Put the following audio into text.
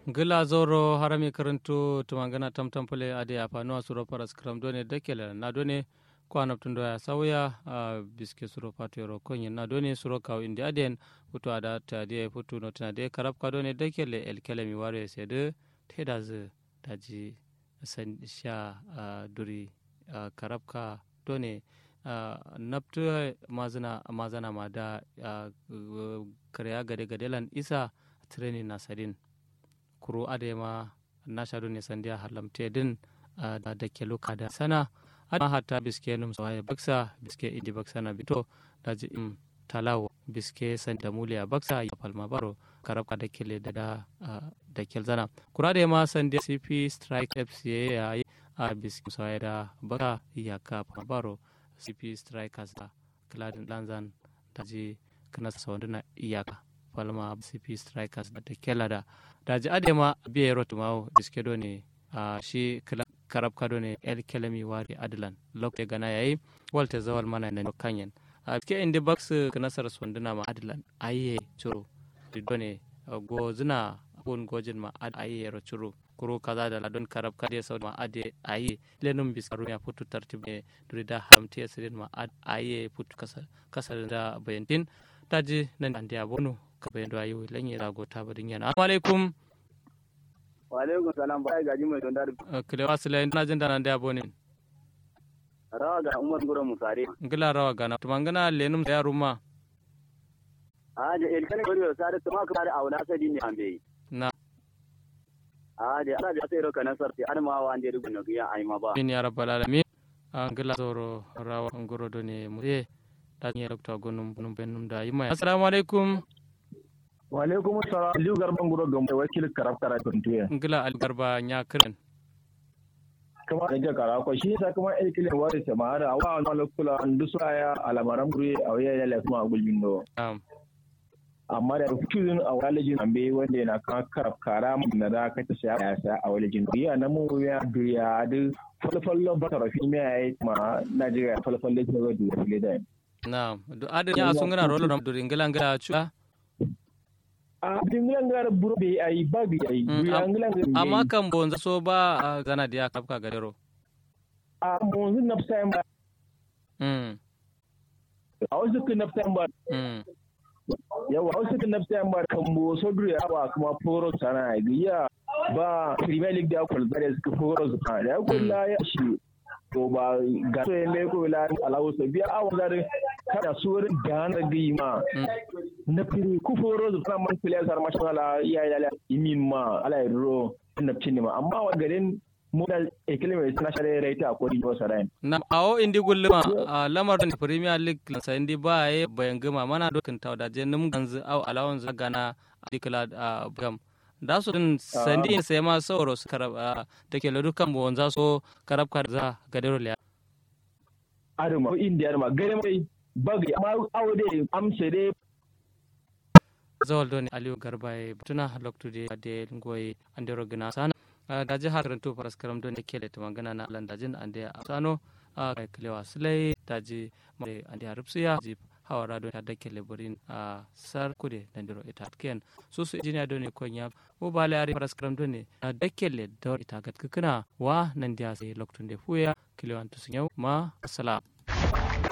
gila zoro harami karantu tumangana tamtampule ade apanuwa suro paras kram done dekele na done ko anaptundo ya sawya uh, biske suro patero konye na done suro kaw indi aden futu ada ta de futu no tana de karab ka done dekele el kele mi ware sede teda ze daji san sha uh, duri uh, karab ka done uh, naptu mazana mazana ma da uh, karya gade gadelan isa training na sadin kuro adema na shaɗu ne sandiya halamte din da ke luka da sana adama hatta biske num sawaye baksa biske indi baksa na bito da ji im talawo biske san da muliya baksa ya palma baro karabka da kele da da da kel zana kura da ma sandiya cp strike fca ya yi a biske sawaye da baka ya ka palma baro cp strikers da kladin lanzan da ji kana sawanduna iyaka palma cp strikers da kela da daji adema biye rotu mawo diske do ne a shi karab kado ne el kelemi wari adlan lokte gana yayi walte zawal mana na kanyen a ke indi box nasar sonduna ma adlan aye churu do ne go zina gon gojin ma aye ro churu kuro kaza da ladon karab kade sau ma ade aye lenum bisaru ya putu tartibe durida hamti asirin ma aye putu kasar kasar da bayantin taji nan ande abonu kabayin da ayi lan ya rago ta badin yana assalamu alaikum wa alaikum salam ba gaji mai don dari kile wasila ina jin dana da abone rawa ga umar gura musare ngila rawa gana tumangana lenum da yaruma a da el kane gori sare tuma ka da aula sadi ne ambe na a da ala da sai roka nasar ti adama wa ande rubu no ya ai ma ba min ya rabbal alamin ngila zoro rawa ngoro do ne mu e da ne dokta gonum num benum da yima assalamu alaikum wa alaikum assalam liu garban guro gambe wakil karab kara tuntuye ngila al garba nya kiran kuma da kara ko shi sa kuma el kile wari ta ma da wa na lokula andu ya alamaram guri a waya ya lafi ma gulbin do amma da fikirin a walejin ambe wanda yana kan karab kara na da ka ta saya ya sa a walejin ya na mu ya duya da falfallon ba tarafi me yayi ma Najeriya falfallon da da da na do adin ya sun gana rolo do ingila ngala chuka a dingilangar buro bai ayi ba bi ayi amma kan bonza so ba gana dia kapka gadero a monzu nafsa ba mm a wasu kan nafsa ba mm yawa a wasu kan nafsa ba kan bo so dure awa kuma foro sana giya ba premier league da kwal bare suka foro su ka da kulla ya shi to ba ga so yende ko la alawo so biya awa da kada suwar da na ma na firi ku foro zu fana man fili sar mashin ala iya ya imin ma ala ro na cin ma amma wa garin mu da ekile mai suna share raita ko di wasa rai na awo indi gulluma lamar da premier league sa indi ba ye bayan gama mana dokin taw da je num ganzu aw alawon za gana dikla gam da su din sandi sai ma sauro su karab take lodu kan bo wanza so karab kar za gadero liya adama india adama gare mai bagi amma awo dai amse dai zawal doni aliyu garba e tuna loktude ade ngoy andero gina sana da jihar rantu faras karam don kele to magana na alan dajin ande sano a klewa sulai daji mai ande harupsiya ji hawara don da kele burin a sar kude dandiro ita ken so su injiniya don konya mo bale ari faras karam don da kele dor ita gatkuna wa nan dia sai loktunde fuya klewan to sunyau ma assalam